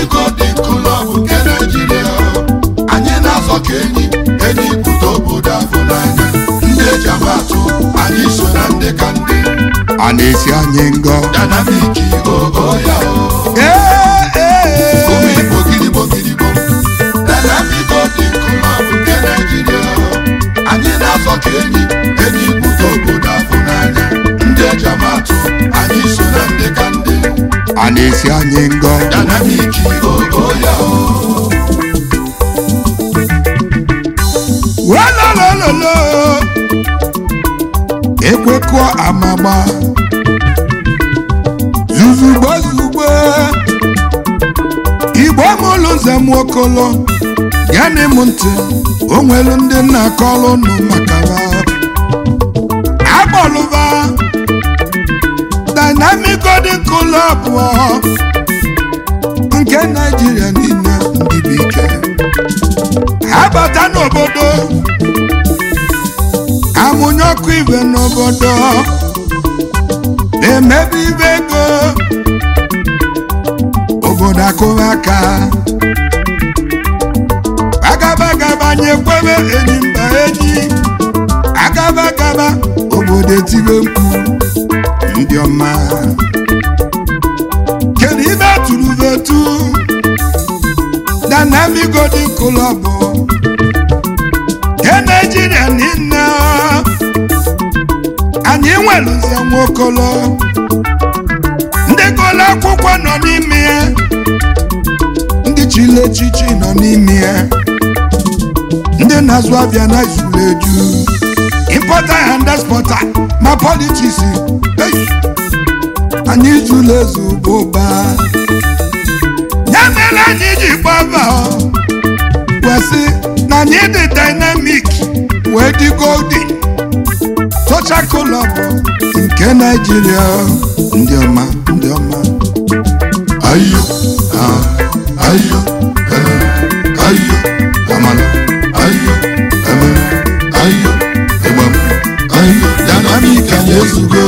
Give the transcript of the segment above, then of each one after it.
Dynamic Golden Club nke Naijiria anyị na-azọ ka enyi enyi pụta obodo afọ n'anya ndị eji amatụ anyị so na ndị ka ndị a na-esi anyị ngọ Dynamic ogo ya o Ee, ee, ụmụ Igbo gidigbo gidigbo Dynamic Golden Club nke Naijiria anyị na-azọ ka enyi enyi pụta obodo afọ n'anya ndị eji amatụ anyị so na ndị ka ndị a na-esi anyị ngọ Dynamic ogo ya o walolololo ekwekọ amagba zuzugbo zugbo igbo mụlụ nze m okolo gịnị m ntị o nwelu ndị nna akọlụ nụ maka ha akpọlụba Dynamic Golden Club nke Naijiria niile ndị bụ ike ha bata n'obodo amụnye ọkụ ibe n'obodo na-emebi ibe ego obodo akụba aka agaba agaba nyekwebe enyi mba enyi agaba agaba obodo etibe mkpu ndị ọma kedu ibe tụrụ vetu Dynamic Golden Club nke Naijiria niile anyị nweluzie nwokolo ndị gụlụ akwụkwọ nọ n'ime ya ndị chili echichi nọ n'ime ya ndị na-azụ abịa na izuru eju impọta and exporta ma politiks ei, anyị zuru ezu bụ ụba ya mere anyị ji gbaba wesị na anyị dị dynamic wee dị golden social club nke Naijiria ndị ọma ndị ọma ayo ah ayo eh ayo amala ayo eh ayo egbam ayo Dynamic anyị ezugo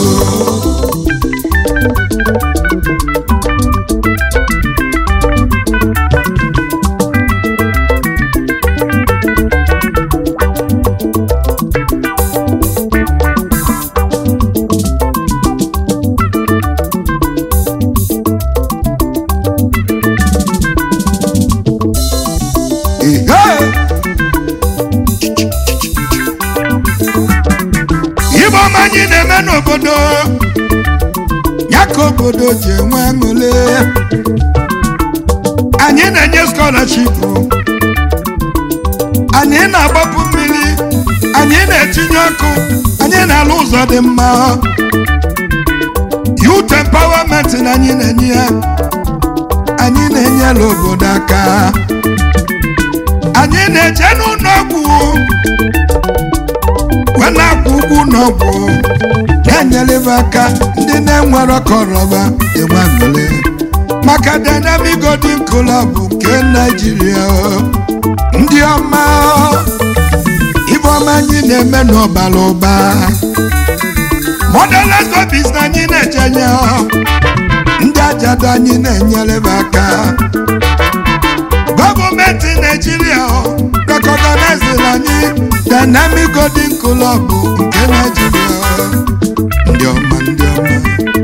Ihe! Ibe ọma anyị na-eme n'obodo ya ka obodo ji enwe aṅụle anyị na-enye scholarship anyị na-agbapụ mmiri anyị na-etinye ọkụ anyị na-alụ ụzọ dị mma youth empowerment na anyị na-enye ya anyị na-enyela obodo aka anyị na-eje n'ụlọ ọgwụ wee na-akwụ ụgwọ ụlọọgwụ na-enyelebe aka ndị na-enwere kọrọba enwe aṅụrị maka Dynamic Golden Club nke Naijiria ndị ọma ibe ọma anyị na-eme n'ọbara ụba Motherless babies na anyị na-ejenye ndị ajadu anyị na-enyelebe aka gọọmenti naijiria rekọganaiziri anyị Dynamic Golden Club nke naijiria ndị ọma ndị ọma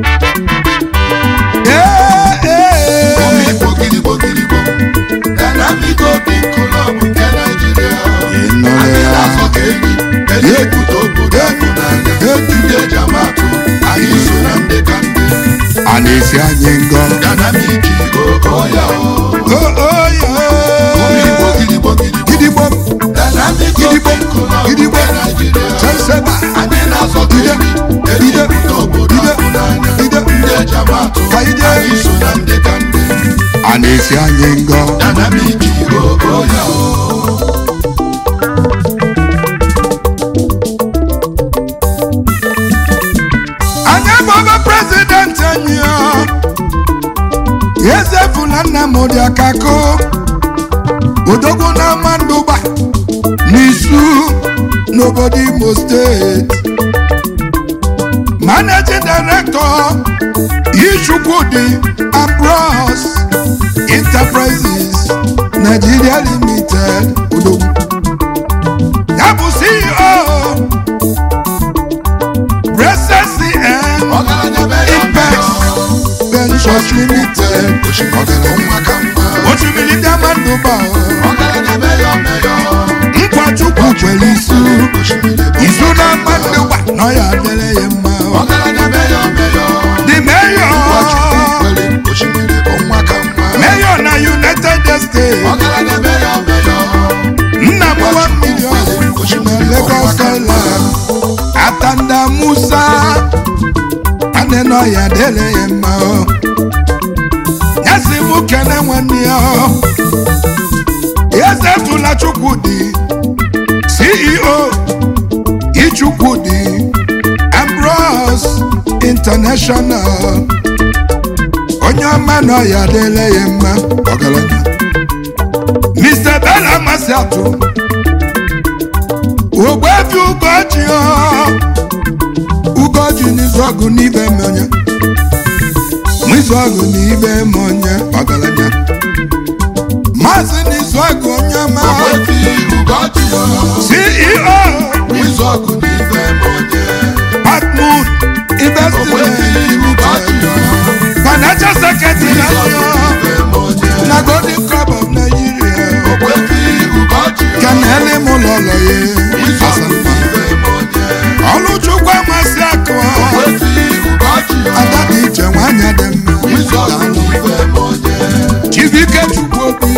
Ee, ee. ụmụ Igbo gidigbo gidigbo Dynamic Golden Club nke Naijiria Ị nụrụ anyị ya? na-azọ ka enyi enyi pụta obodo afọ n'anya ndị eji amatụ anyị so na ndị ka ndị a na-esi anyị ngọ Dynamic ogo ya o O, o, ya. ụmụ Igbo gidigbo gidigbo gidigbo Dynamic Gidigbo, Golden Club gidigbo. nke Naijiria cheseba anyị na-azọ ka Ide, enyi enyi ide, pụta obodo ide, afọ n'anya ide. ndị eji amatụ Ka ide. anyị so na ndị ka ndị a na-esi anyị ngọ Dynamic ogo ya o anyị abụghị prezidenti anyị ọ. eze fụla Nnamdi Akako odogwu na Mandụba n'isu n'obodo Imo steeti managing director Ichukwudi Ambrose Nigeria Limited odogwu ya bụ CEO BCN ọgaranya meyo Ipex Ventures Limited ọgaranya nwa ka mma osimiri diamond ba ọgaranya meyo meyo nkwachukwu kwere isu osimiri bụ isu na mmadụ gba na ọ ya adịrị ya mma ọgaranya meyo meyo the mayor kwere osimiri bụ nwa ka mma mayor na united states ọgaranya meyo meyo nna m one million na lagos island atanda musa nwanne na ọ ya adịrị ya mma nyasi mụ kene nwanne ya eze tụla chukwudi ceo ichukwudi ambrose international onye ọma na ọya adịla ya mma ọgaranya mr bella masị atụ ogbefi ugoji ugoji n'izu ọgụ n'ibe monye n'izu ọgụ n'ibe monye ọgaranya maazị n'izu ọgụ onye ọma okwefi ugoji ya ceo izu ọgụ n'ife m onye Patmoon okwefi Investment ugoji ya Financial Secretary izu ọgụ n'ife m onye na Golden Club of Nigeria okwefi ugoji ya Kenele m lọlọ izu ya ọgụ n'ife m onye Ọlụchukwu amasị akụ okwefi ugoji ya Ada dị iche nwanyị dị izu ọgụ mma n'ife m onye Chibike Chukwuobi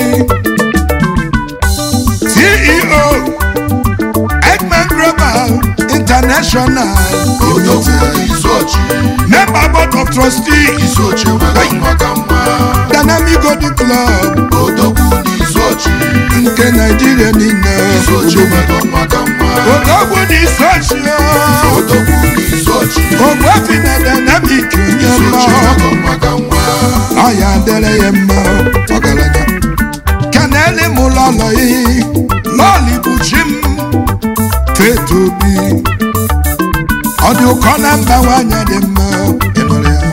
CEO Eggman Global International odogwu izu ochi Member Board of Trustees izu ochi nwere nwa ka mma Dynamic Golden Club odogwu n'izu ochi nke Nigeria niile izu ochi nwere nwa ka mma Odogwu dị sochie odogwu n'izu ochi Ogbuefi na Dynamic onye izu ochi mma nwere nwa ka mma ọ ya adịrị ya mma ọgaranya keneli m lọlọ yi lọli bụ chi m feto obi ọ dị ụkọ na mba nwanyị dị mma ịnụrụ ya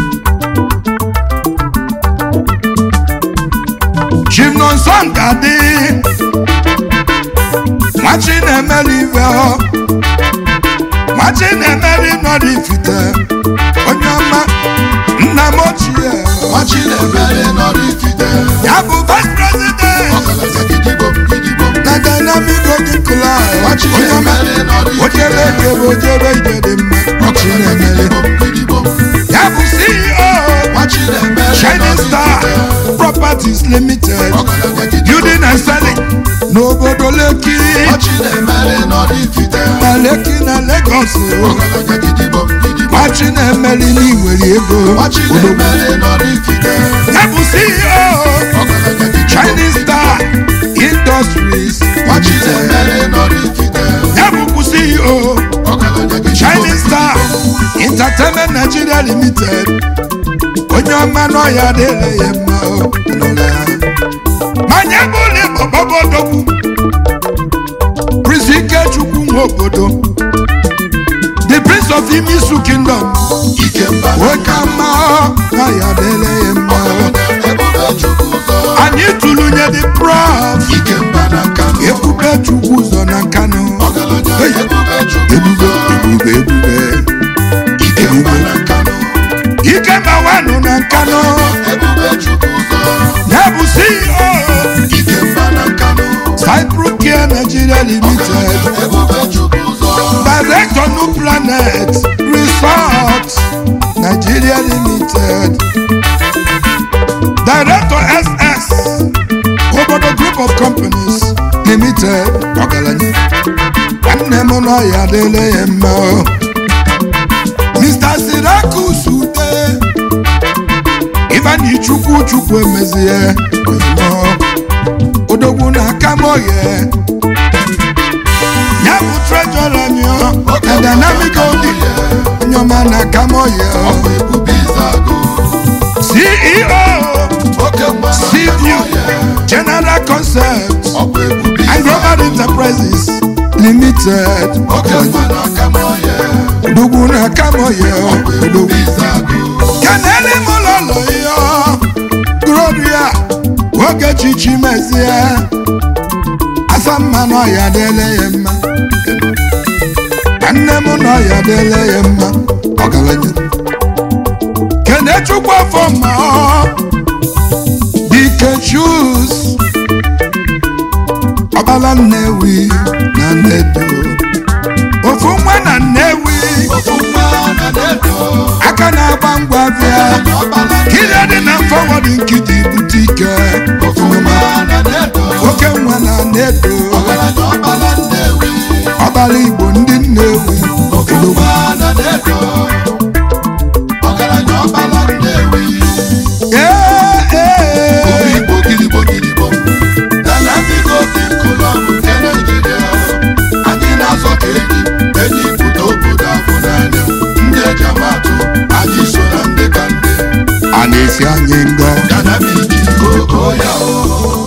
chi m nọ nsọ nka dị nwachi na-emeli ibe ọ nwachi na-emeli nọrọ ifite onye ọma nna m ochie nwachi na-emere nọrọ ifite ya bụ vice president ọgaranya gidigbom gidigbom na dynamic golden club nwachi onye ọma na-emere nọrọ ojebe ifite eke bụ ojebe ije dị mma ọchị ọgaranya na-emere gidigbom gidigbom ya bụ ceo nwachi na-emere shining nọrọ star ifite properties limited ọgaranya gidigbom building and selling n'obodo leki nwachi na-emere nọrọ ifite na leki na lagos ọgaranya gidigbom gidigbom machi na-emeli n'iwere ego nwachi odogwu na-emere nọrọ ifite ya bụ ceo ọgaranya gidigbom shining star industries nwachi na-emere nọrọ ifite ya bụkwu ceo ọgaranya gidigbom Shining Star Entertainment Nigeria Limited onye ọma n'ọya dịrị ya mma o, nụrụ ya. manya bụlụ ịgbọgbọbọ odogwu Prince Ikechukwu nwa obodo the Prince of Imisu Kingdom ikemba oke mma n'ọya dịrị ya mma o. ọgaranya ebube chukwu ụzọ anyị tụlụnye the prof ikemba na nkanụ Ebube Chukwu ụzọ na Nkanụ ọgaranya Hey. ebube chukwu ebube ụzọ ebube ebube ikemba na nkanụ ike mawanụ na Nkanụ ebube chukwu ụzọ ya bụ CEO ikemba na nkanụ Cyprocare Nigeria Limited ebube chukwu ụzọ Director New Planet Resort Nigeria Limited Director SS Obodo Group of Companies Limited ọgaranya nwanne m nọ ya dịle ya mma o. Mr. Sirakus Ude Ivani Chukwu Chukwu emezie ozugbo odogwu na aka m oye ya bụ trejọr anyị na dynamic odi onye ọma na aka m oye ọkwa ebube izago ceo oke mgba na cview nkanụ general concept ọkwa ebube and global izago enterprises limited oke mgba na akamoye odogwu na aka m oye ọkwa ebube odogwu izago kenele m lọlọ ya gloria oge chichi mezie asa mma na ọya dịle ya mma nne m na ọya dịle ya mma ọgaranya kenechukwu afọ ma ọ dike chus ọbala nnewi na nnedo ofu nwa na nnewi ofu nwa na na-edo aka na-agba ngwa bịa ọbala kile dị na fọwọdụ nkịtị bute ike ofu nwa na na-edo oke nwa na nnedo ọgaranya ọbala nnewi ọbala igbo ndị nnewi ofu nwa na na-edo ọgaranya ọbala nnewi ee ee obi igbo gidigbo gidigbo dana biko dị nkụlọ nke naijiria anyị na-azọ ka enyi enyi pụta obodo afọ n'anya ndị eji amatụ anyị so na ndị ka ndị a na-esi anyị ngọ dana biki ogo ya o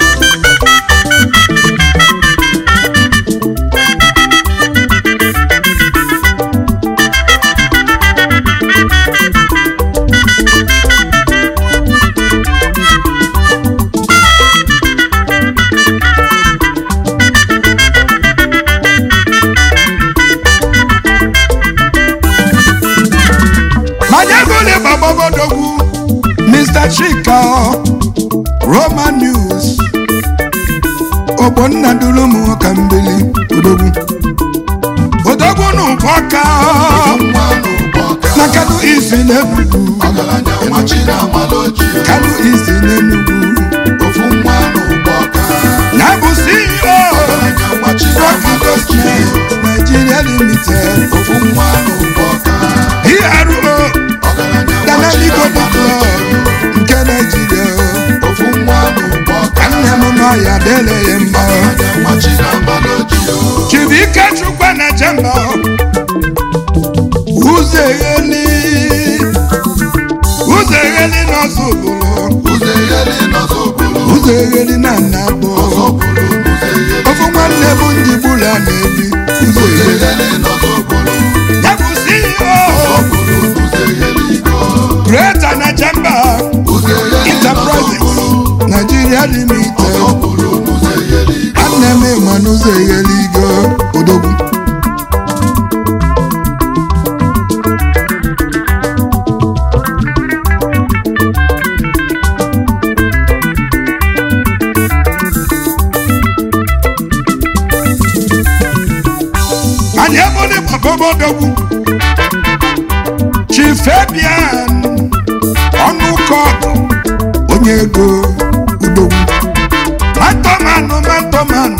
manya gole gbagbagodogwu mr chika roman news ogbonna duru ụmụ nwoke mbili odogwu odogwu na ụbọka nwa n'ụgbọ ọka na kanu isi n'enugwu ọgaranya nwachi na amala ojii kanu isi n'enugwu ofu nwa n'ụgbọ ọka na bụ ceo ọgaranya nwachi na rock amala ojii investment nigeria limited ofu nwa n'ụgbọ ọka pro ọgaranya nwachi dynamic na amala club ojii nke nigeria ofu nwa n'ụgbọ ọka nne m nọ ya dele ya mma ọgaranya nwachi na amala ojii o chibuike chukwu na jemba ụzọ egheli ụzọ egheli n'ọzọ obodo ụzọ egheli n'ọzọ obodo ụzọ egheli na nna bụ ọzọ obodo n'ụzọ egheli ofu nwanne bụ njigbula na-ebi ụzọ ụzọ egheli egheli n'ọzọ obodo ya bụ ceo obodo n'ụzọ egheli go greater na jemba ụzọ egheli n'ọzọ enterprises obodo nigeria limited ọzọ obodo n'ụzọ egheli go nwanne m ịma n'ụzọ egheli go odogwu anyị ebụli gbabobodogwu chifebian ọnụkọgụ onye ego udogwu mantomanụ mantomanụ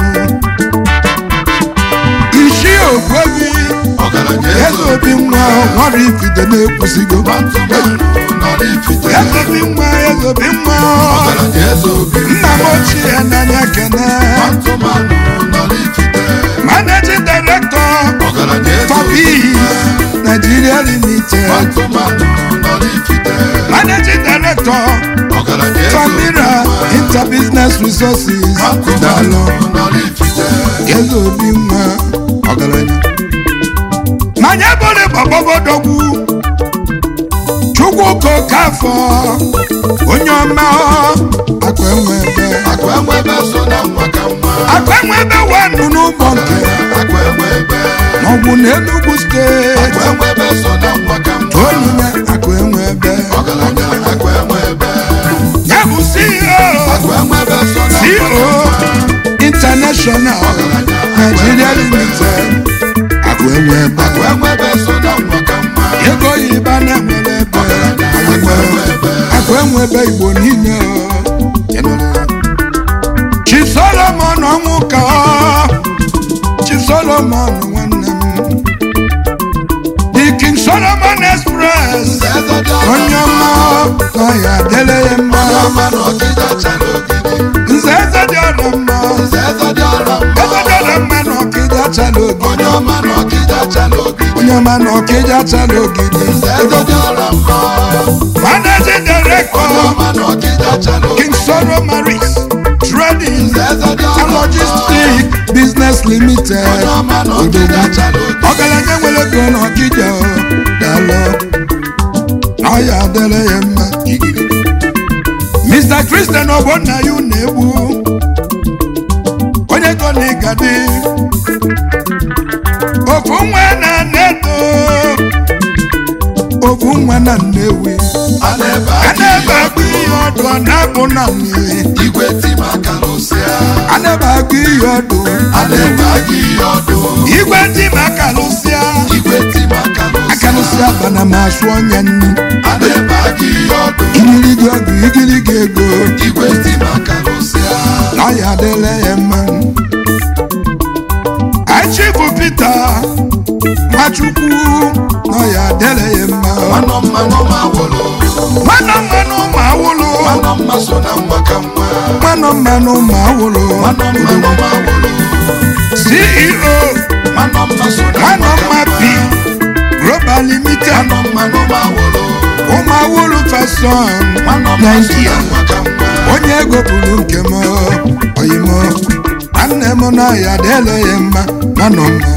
isi ogwevi ọgaranya eze eze obi nwa nwara ifide na-ekwusigo Ntụmanụ nọ n'ifite eze obi nwa eze obi nwa ọgaranya eze obi nna m ochie n'anya kene Ntụmanụ nọ n'ifite managing director ọgaranya eze obi fabis nigeria limited Ntụmanụ nọ n'ifite managing director ọgaranya eze obi famira interbusiness resources dalụ Ntụmanụ nọ n'ifite eze obi nwa ọgaranya manya bụrụ gbagbagodogwu chukwuka okafọ onye ọma akụ enwe ebe akụ enwe ebe so na nwa ka nwa akụ enwe ebe wanụ n'ụgbọ nke akụ enwe ebe maọbụ na enugwu akụ steeti enwe ebe so na nwa ka nwa onyinye akụ enwe ebe ọgaranya akụ enwe ebe ya bụ ceo akụ enwe ebe so na nwa ka ceo nwa international nigeria limited akụ enwe ebe akụ enwe ebe so na nwa ka nwa ego yiba na-enwere ebe akụ enwe ebe akụ enwe ebe igbo niile chi solomon ọnwụka chi solomon nwanne m the king solomon express eze dị ọma onye ọma na ya dele ya mma ọma na ọkịja chala ogidi nze eze dị ọrụ mma eze dị ọra mma eze dị ọrụ mma na ọkịja chala ogidi onye ọma na ọkịja chala ogidi onye ọma na ọkịja chala ogidi eze dị ọra mma managing director onye ọma na ọkịja chala ogidi king soro maris trading eze dị and ọra mma logistic business limited onye ọma na ọkịja chala ogidi ọgaranya nwere ego na ọkịja dalụ na ọ ya adịrị ya mma igiri mr kristian ogbonna ya na-egbu onye go na ịgadị ofu nwa na nedo ofu nwa na nnewi a na-ebe a aka na-ebe ihe agụ ihe ọdụ ọ na-abụ na mmiri igwe timaka lụsịa a na-ebe agụ ihe ọdụ a na-ebe aka ihe ọdụ igwe dị ma akalụsịa igwe timaka lụsịa akalụsịa bana ma asụ ọnya nnu a na-ebe aka ihe ọdụ igirigi ọgụ igirigi ego igwe timaka lụsịa na ya adịla ya mma achi bụ pita nwachukwu na ya adịla ya mma mmanụ mmanụ ma wụlụ nwanọ mmanụ ma awụlụ mmanụ mma so na nwa ka nwa nwanọ mmanụ ma awụlụ mmanụ mmanụ ma wụlụ ceo mmanụ mma so na nwanọ nwa ka mma nwa bi global limited mmanụ mmanụ ma wụlụ ụmụ awụlụ fason mmanụ mma so naijiria na nwa ka nwa onye ego bụrụ nke m oyimo nwanne m na ya adịla ya mma nwanọ mma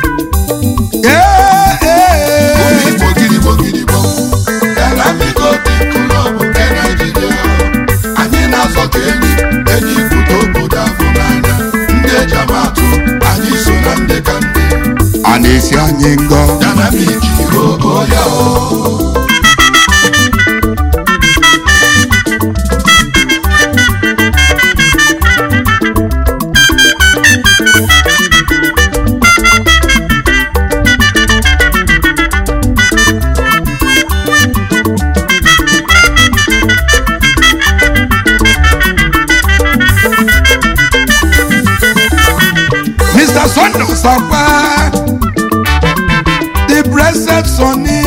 ee ee Igbo gidigbo gidigbo Dynamic Open Club nke Naịjirịa anyị na-azọ ka enyi enyi pụta obodo afọ n'anya ndị eji amatụ anyị so na ndị ka ndị a na-esi anyị ngọ Dynamic ogo ya o mr sunday sakwa the blessed sonny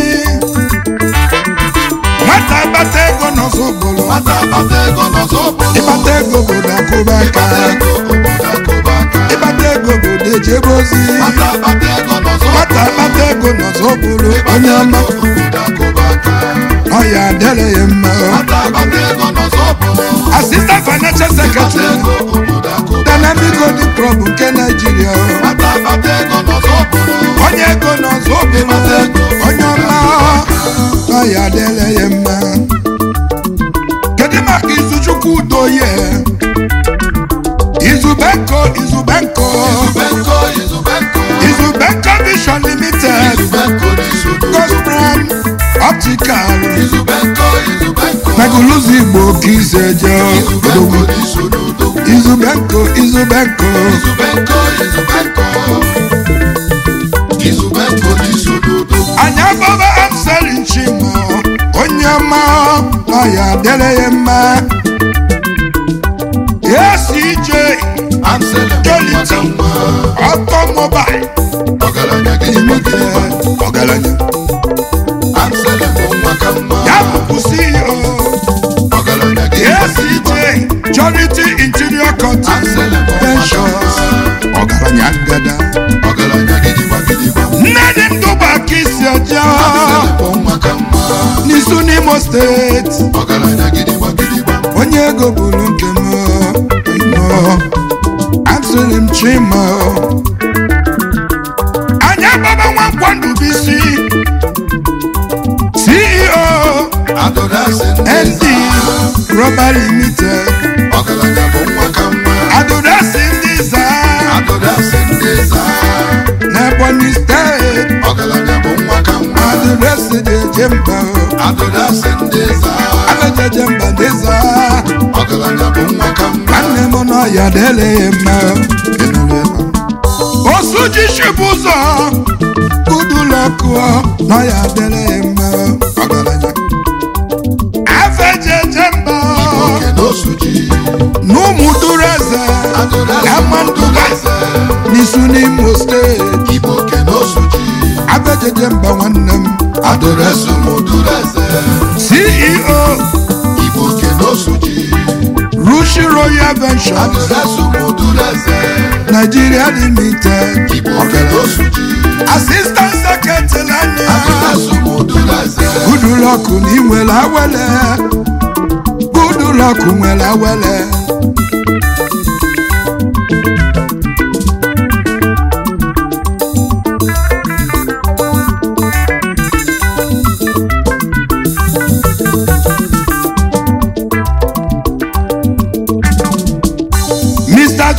nwata bata ego n'ọzọbụlụ nwata bata ego n'ọzọ obodo ịbata ego obodo akụba aka Ịbata ego obodo akụba aka ịbata ego obodo ejebe ozi nwata bata ego n'ọzọ nwata obodo bata ego n'ọzọbụlụ Ịbata onye ọma ego obodo akụba aka ọ ya adịla ya mma nwata bata ego n'ọzọ obodo asistant financial Ịbata secretary ego obodo akụba dynamic golden club nke naijiria nwata bata ego n'ọzọ obodo onye ego n'ọzọbụlụ onye ọma ọ ya adịla ya mma kedu maka izuchukwu udoye izubenko izubenko Izubenko Izubenko izubenko vision limited Izubenko n'isodo gospran optical Izubenko Izubenko meguluzi igbo ka izeje Izubenko n'isodo izubenko izubenko Izubenko Izubenko Izubenko n'isodo anya baba amselin chimo onye ọma ọ ya adịrị ya mma esj Amsele Jolity. maka nwa automobile ọgaranya gị limited ọgaranya Amsele bụ nwa ka mma ya bụkwu ceo ọgaranya gị esj charity interior content Amsele bụ nwa ka ventures mma ọgaranya ngada ọgaranya gidigba gidigba nne dị ndụ bụ aka isi eje Amsele bụ nwa ka mma n'isu n'imo steeti ọgaranya gidigba gidigba onye ego bụrụ nke m ino asịrị m chima anya baba nwankwa ndụbisi ceo Adorasi ndị nd rọba limited ọgaranya bụ nwa ka mma adụdasi ndị za Adorasi ndị zaa n'ebonyi steeti ọgaranya bụ nwa ka mma adụdasi dị eje mba Adorasi ndị zaa abejeje mba ndị za ọgaranya bụ nwa ka mma nwanne m n'ọya dele ya mma Kenere ya. osuji shibu ụzọ udulọkụọ n'ọya dele ya mma ọgaranya afejeje mba oke n'osuji n'ụmụ duru eze Adorasi ama ndụba eze n'isu n'imo steeti Igbo oke n'osuji afejeje mba nwanne m Adorasi mụdụrụ eze ceo Igbo oke n'osuji rushi royal ventures Adorasi mụdụrụ eze nigeria limited Igbo oke n'osuji assistant secretary anya Adorasi mụdụrụ eze gudulọkụ na inwere awele gudulọkụ nwere awele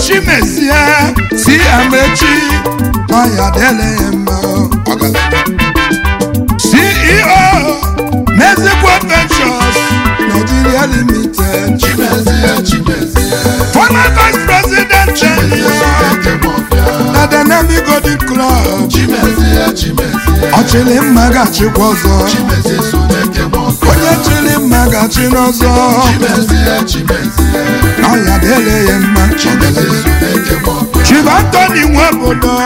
chimezie si amechi ọya dele ya mma ceo mezikwa ventures nigeria limited chimezie chimezie former vice president chimezie soneke mọfịa na dynamic golden club chimezie chimezie ọchịlị mma ga-achịkwa ọzọ chimezie soneke mọfịa onye chịrị mma ga-achị n'ọzọ chimezie chimezie ọya dele ya mma chimezie soneke mọfịa chief anthony nwaobodo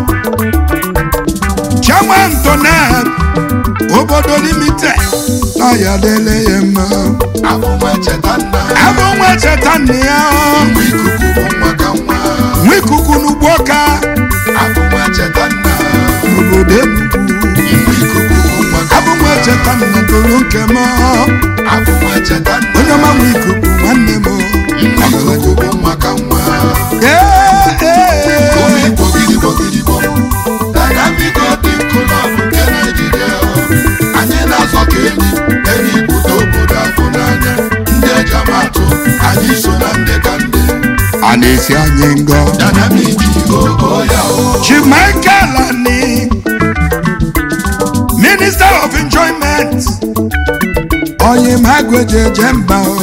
chairman tonet obodo limited ọya dele ya mma abụnwa cheta nna abụ nwa cheta nna ya mgbe ikuku bụ nwa ka nwa nwa ikuku n'ugbo ka abụnwa cheta nna n'obodo enugwu mgbe ikuku bụ nwa ka abụ nwa cheta nna toro nke m abụnwa cheta nna onye ọma nwa ikuku nwanne m mgbe ikuku bụ nwa ka nwa ee ee Omi gbogirigbo gidigbo Dynamic Golden Club nke Naịjirịa anyị na-azọ ka enyi enyi pụta obodo afọ n'anya ndị ejamatụ anyị so na ndị ka ndị a na-esi anyị ngọ Dynamic oo ya o Chief Michael Ani, Minister of Enjoyment, onye ma egwejeje mba o.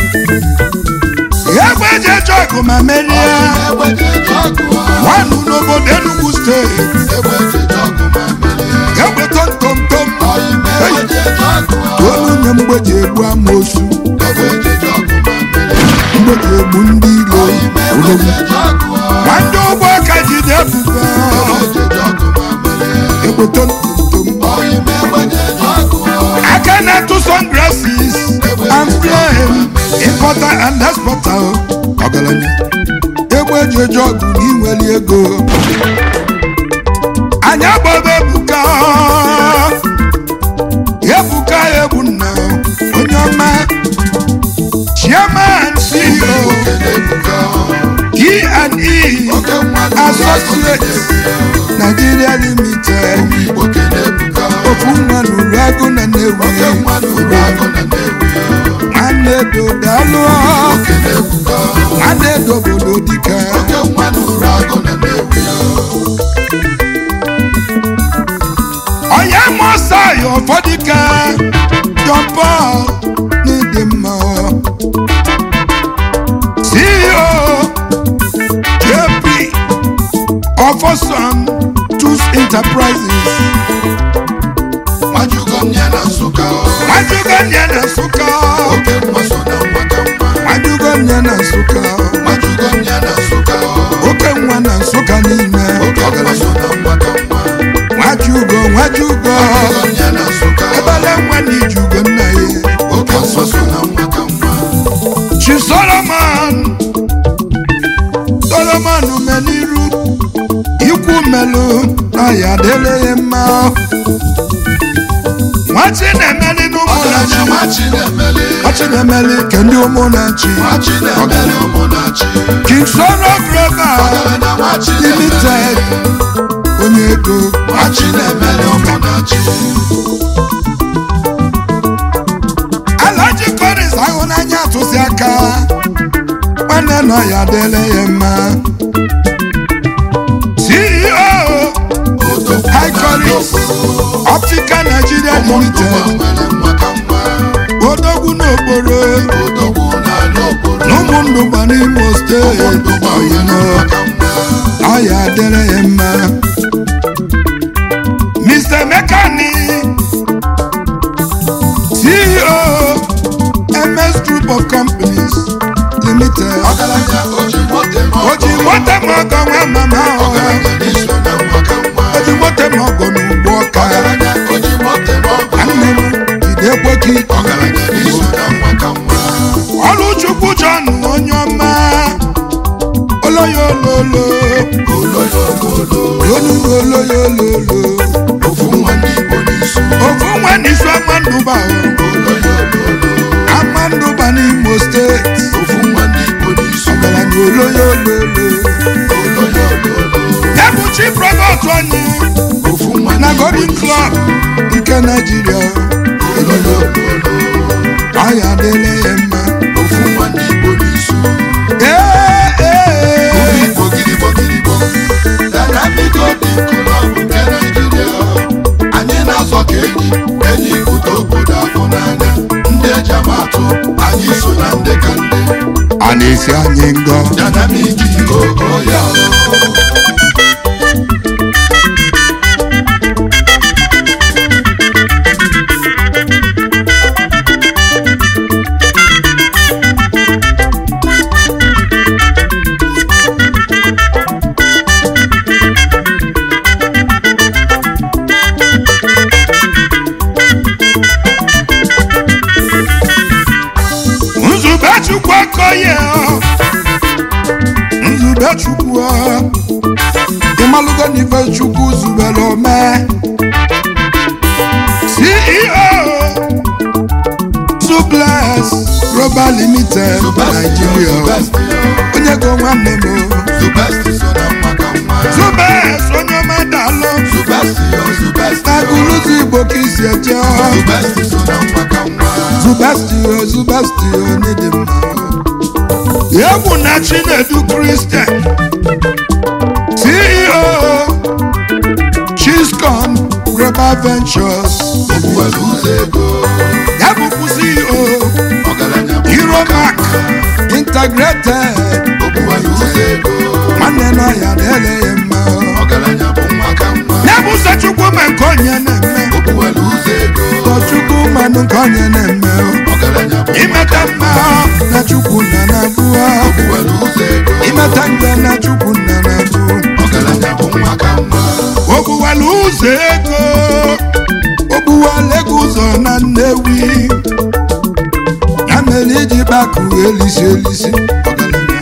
egwejeje ọgụ ma merie egbejeje ọgụ nwanụ n'obodo Enugu steeti egbejeje ọgụ ma merie egbeto ntomtom oyime egbejeje ọgụ tolu nye mgbeji egbu amosu egbejeje ọgụ ma merie mgbeji egbu ndị ilo oyime odogwu egbejeje ọgụ nwanne ụgbọ ka jide ebubo egbejeje ọgụ ma merie egbeto ntomtom oyime egbejeje ọgụ aka na-atụ sunglasses and flame importer and exporter o. ọgaranya egbe eji eje ọgụ na inweli ego anyị agbaba ebuka ebuka egbu nna onye ọma chairman ceo e&e associates nigeria limited ofu nwa n'uru agụ na nnewi nwanne edo daalụ nwanne edo obodo dike onye mụsa ya ụfọdụ ka John Paul n'ịdị mma CEO JP Ofoson Tools Enterprises Majugo nye na Nsụka Majugo nye na Nsụka oke mma so na nwata mma Majugo nye na Nsụka Majugo nye na Nsụka oke nwa na Nsụka niile oke mma so na nwata mma Nwajugo Nwajugo Majugo nye na Nsụka ebele nwa na ijugo nna ya oke mma so na nwata mma Chief Solomon Solomon meliru ikwu melu na ya dele ya mma nwachi na-emeli n'ụmụnachi ọgaranya nwachi na-emeli nwachi na-emeli ke ndị ụmụnachi nwachi na-emeli ụmụnachi King Sono Global ọgaranya nwachi Limited na-emeli onye ego nwachi na-emeli ụmụnachi Alhaji Collins ahụnanya atụsi aka nwanne nọ ya dele ya mma CEO Odogwu High Collins Optical Nigeria ụmụndụgba Limited nwere nwa ka nwa odogwu n'okporo odogwu na-anya okporo na ụmụndụgba n'Imo steeti ụmụndụgba nwere nwa ka nwa ọya dịrị ya mma Mr. Mekani CEO MS Group of Companies Limited ọgaranya oji moto eme o ji ọgọ moto ma ọgọ nwa mama ọha ọgaranya n'iso na nwa ka nwa o ji moto ma ọgọ n'ugbo ọka ọgaranya oji moto eme ọgọ nwanne m jide ekweka ike ọgaranya n'iso na nwa ka nwa ọlụchukwu John onye ọma oloyololo oloyololo olu oloyololo ofu nwa ndị Igbo n'isu ofu nwa n'isu amandụba oloyololo amandụba n'Imo steeti ofu nwa ndị Igbo n'isu ọgaranya oloyololo oloyololo ebuchi prọvọt anyị ofu nwa ndị na Igbo Golden n'isu Club nke Naijiria oloyololo ọya adịla ya mma ofu nwa ndị Igbo n'isu ee ee ndị ka ndị a na-esi anyị ngọ dynamic ogo ya nzube chukwu akọye nzube chukwu ịmalụgo n'ife chukwu zubere ome ceo suples global limited nigeria onye go nwanne m Zubesti so na nwa ka nwa zubes onye ọma dalụ Zubesti o Zubesti na o gụlụzi igbo ka isi eje Zubesti so na nwa ka nwa zubestio zubestio onye dị mma egwu na chinedu kristian ceo chiscom global ventures Ogbuwelu ụzọ ego ya bụkwu ceo ọgaranya bụ Euromac integrated Ogbuwelu ụzọ ego nwanne na ya na-ele ya mma ọgaranya bụ nwa ka nwa ya bụ ụzọ chukwu ma nke onye na-eme Ogbuwelu ụzọ ego ụzọ chukwu manụ nke onye na-eme ọgaranya bụ nwa imeta mma na chukwu na na-abụ Ogbuwelu ụzọ ego imeta mgbe na chukwu na na-abụ ọgaranya bụ nwa ka nwa ogbuwala ụzọ ego ogbuwala ego ụzọ na nnewi ya mere iji gbakụ elisi elisi ọgaranya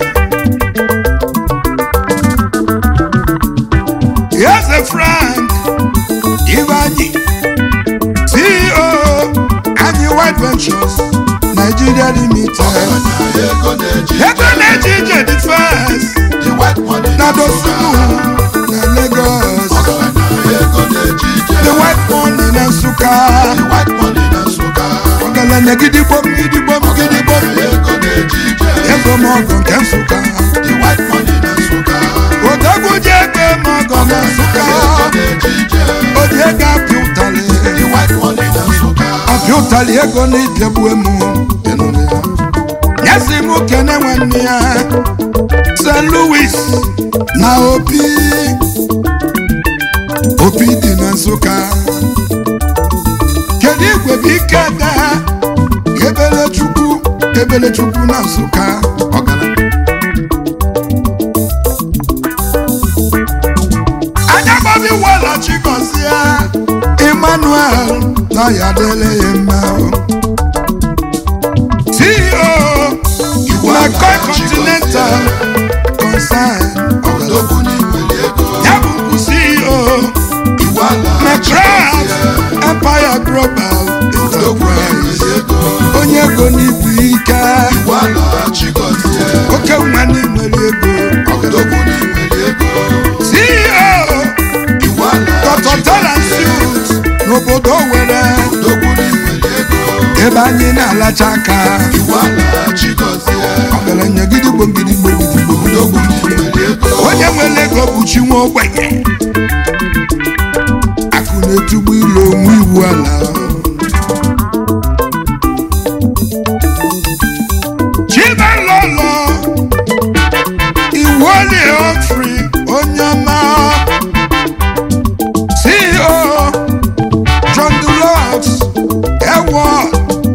eze frank ivanyi ceo anyị white ventures nigeria limited ọgaranya ego na-eji ego na-eji ije defense the white money na na dosunu na lagos ọgaranya ego na-eji ije the white money na nsụka the white money na Nsụka ọgaranya gidigbom gidigbom gidigbom ọgaranya ego na-eji ije ego mọgọ nke nsụka the white money na Nsụka odogwu ji ego mọgọ na nsụka ego na-eji ije oji ego apịa ụtalị the white money na Nsụka apịa ụtalị ego na ịbịagbu emu nyesi m kene nwanne ya st louis na opi opi dị na nsụka kedu igwe bụ ike da ebele chukwu ebele chukwu na nsụka ọgaranya anya gbabi wọlachi gọzie emmanuel na ya dele ya mma ceo mccoy continental concern odogwu n'inwere ego ya bụkwu ceo iwu ala mcraft empire global odogwu enterprise n'inwere ego onye ego n'ibu ike iwu ala chigozie oke nwa n'inwere ego odogwu n'inwere ego ceo iwu ala tọtọtara suit n'obodo were odogwu n'inwere ego ebe anyị na-alacha aka iwu ala chigozie ọgaranya gidigbo gidigbo gidigbo odogwu n'inwere ego onye nwere ego bụ chi nwa ogbenye akụ na-etugbu ilo onwe iwu ala chibalolo iwu oli ofri onye ọma ceo john dulot eward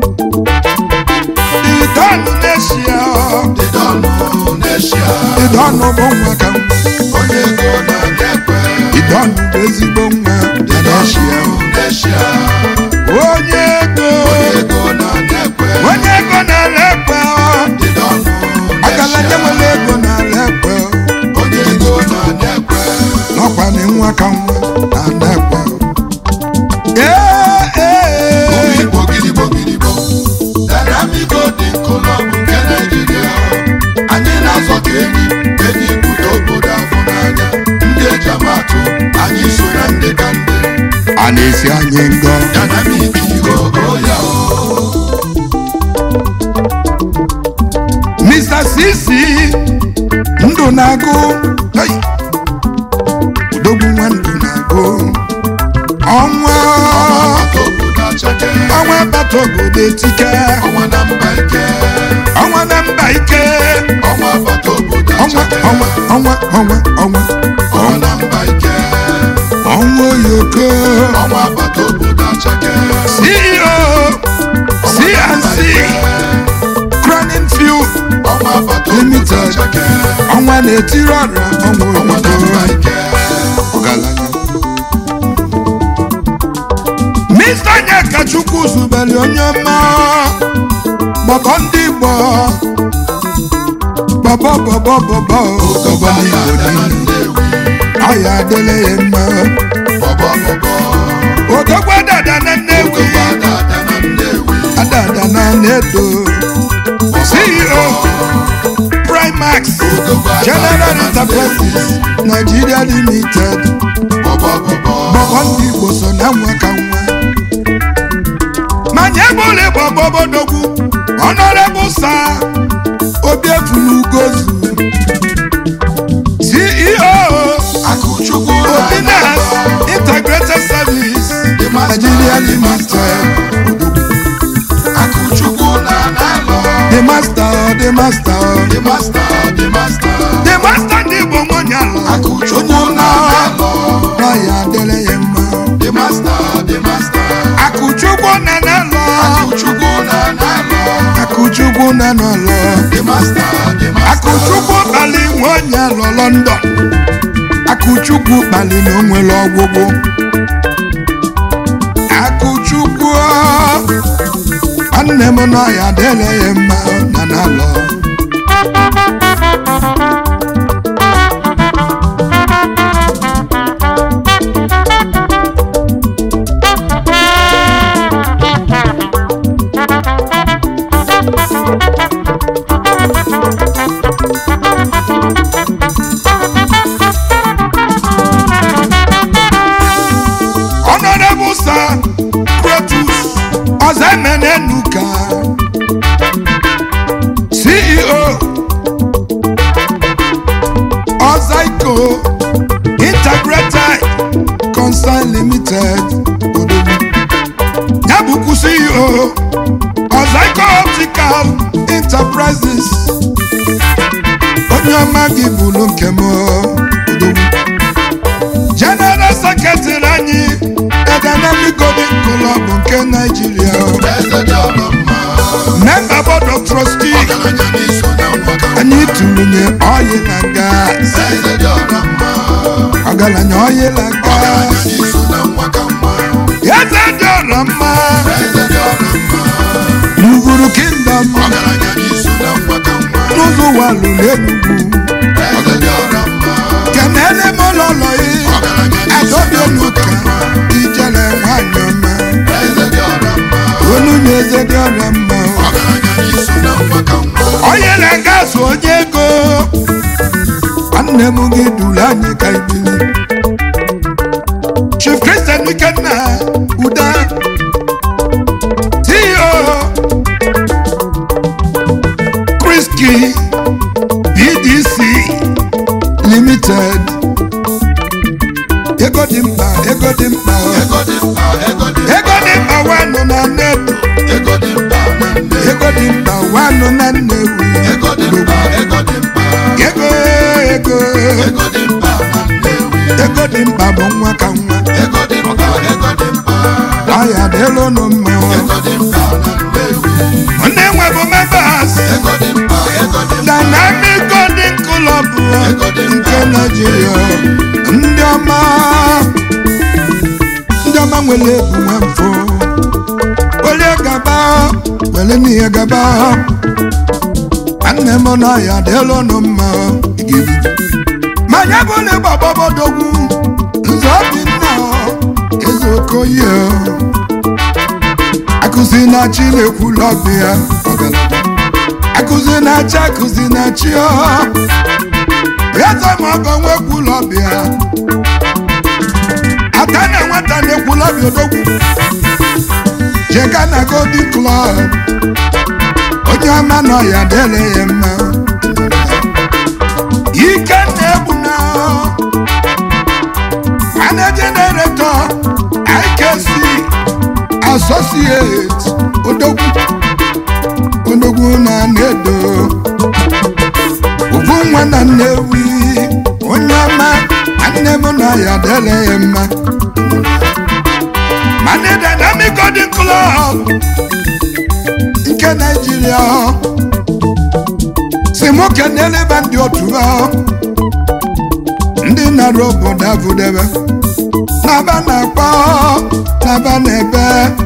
idonu n'eshia dịdọnụ n'eshia idonu bụ nwa ka mma onye ego na-ekwe idonu bụ ezigbo nwa dị n'eshia dịdọnụ n'eshia onye ego onye ego na-ekwe onye ego na-ala ekwe dịdọnụ ọgaranya n'eshia nwere ego na-ala ekwe onye ego na-ekwe n'ọkwa na nwa ka nwa na-ala ekwe ee ee Igbo gidigbo gidigbo Dynamico dị nkụlọbụ nke Naịjirịa anyị na-azọ ka enyi enyi pụta obodo afọ n'anya ndị eji amatụ anyị so na ndị ka ndị a na-esi anyị ngọ Dynamic ogo ya Mr. Sisi ndụ na-agụ hey! odogwu nwa ndụ na-agụ ọnwa maka obodo chake ọnwa bata obodo etike ọnwa na mba ike ọnwa na mba ike ọnwa bata obodo ọnwa achake ọnwa ọnwa ọnwa ọnwa ọnwa na mba ike ọnwa oyoko ọnwa bata obodo achake ceo cnc cronin field ọnwa bata obodo Limited. achake ọnwa na-etiri ọra ọnwa ọnwa na mba oyoko ike ọgaranya Mr. Nyakachukwu zubeli onye ọma gbọbọ ndị Igbo bọbọ bọbọ bọbọ bọbọ ọya n'Igbo ada na niile Nnewi ọya adịla ya mma bọbọ bọbọ odogwa dada na Nnewi ogogbo ada ada na Nnewi adada na Nedo CEO Primax ogogbo ada General ada na Enterprises Nigeria Limited bọbọ bọbọ bọbọ ndị Igbo so na nwa ka nwa manya ebule gbọgbọbodogwu Honorable Sir Obiefulugozu CEO akụchukwu Obinas Integrated Service Nigeria Limited akụchukwu na n'alọ The Master The Master the master the master The Master ndị Igbo nwanyị ala akụchukwu na n'alọ na ya adịla ya mma the master the master Akụchukwu na n'alọ akụchukwu na n'alọ Akụchukwu na n'ụlọ the master the master Akụchukwu kpali nwanyị alọ London Akụchukwu kpali na o nwere ọgwụgwụ Akụchukwu nwanne m nọ ya adịla ya mma na n'alọ Honorable Sir Protus Ozemenenuka CEO Ozaico Integrated Concern Limited Odogwu ya bụkwa CEO Ozaico Optical Enterprises onye ọma gị bụrụ nke m Odogwu General Secretary anyị Dynamic Golden Club nke Nigeria eze dị ọlọ mma Member Board of Trustees ọgaranya n'iso na nwa ka anyị tụrụnye oil na gas eze dị ọlọ mma ọgaranya oil na ọgaranya gas n'iso na nwa ka mma eze dị ọla mma eze dị ọlọ mma n'ugwuru kingdom ọgaranya n'iso na nwa ka mma n'ụzọ walụ n'enugwu eze dị ọlọ mma kenele m ụlọlọ yi ọgaranya n'iso adọbi na nwa ka onuka mma ijele nwanyị ọma eze dị ọlọ mma onu na eze dị ọla mma ọgaranya n'iso na nwa ka mma onye na gas onye ego nwanne m gị duru anyị ka ibili chief christian ikenna uda ceo kriski bdc limited ego dị mkpa ego dị mkpa ego dị mkpa ego dị ego dị mkpa wanụ na nnedu ego dị mkpa na nne ego dị mkpa wanụ na nnewi ego dị mkpa ego dị mkpa ego ego ego dị mkpa na nnewi ego dị mkpa bụ nwa ka nwa ego dị mkpa ego dị mkpa ọya dịlụ nụ mma ego dị mkpa na nnewi ndị nwe bụ members ego dị mkpa ego dị mkpa dynamic golden club Ego dị mkpa. nke naijiria ndị ọma ndị ọma nwere ebu nwa mfọ were gaba were n'ihe gaba nwanne m na ya dịlụ nụ mma igirigi ma ya bụ na ịgbagbabodogwu nze obinna eze okoye akụzi na chi na-ekwulu ọbụ ya ọgaranya akụzi na chi akụzi na chi ọ eze ma ọgọ nwekwulu ọbịa ata na nwata na-ekwulu ọbịa odogwu jeka na golden club onye ọma nọ ya dele ya mma ike na-egbu na managing director ikc associate Juliet odogwu odogwu na na-edo ugwu nwa na nnewi onye ọma nwanne m na ya dele ya mma mana dynamic golden club nke naijiria si mụ keneleba ndị otu ha ndị nara obodo avụdebe n'aba na-akpọ n'aba na-ebe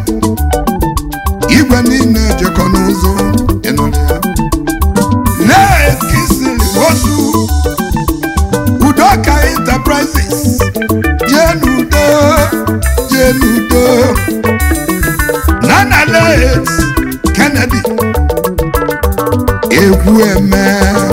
igwe niile jekọ n'ụzọ ịnụrụ ya na-ekisiri otu udoka enterprises jee n'udo jee n'udo nana let kennedy egwu eme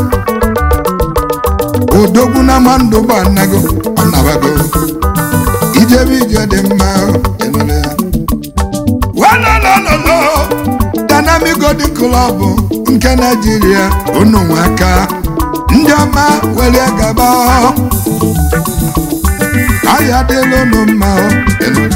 odogwu na mandụ bụ anago ọnabago ijebe ije dị mma ịnụrụ ya walolololo dynamic golden club nke naijiria unu nwe aka ndị ọma were gaba ahịa dịla unu mma ịnụrụ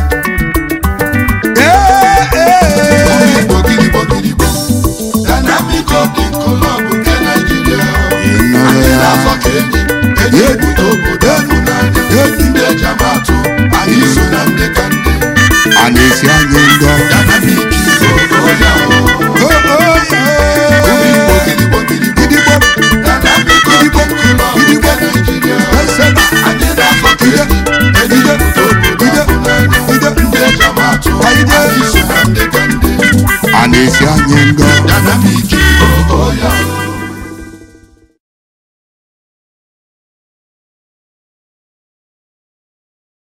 ee ee Igbo gidigbo gidigbo Dynamic Golden Club nke Naịjirịa anyị na-azọ ka enyi enyi ebute obodo efu n'anya ndị eji ama atụ anyị so na ndị ka ndị a na-esi anyị ngọ Dynamic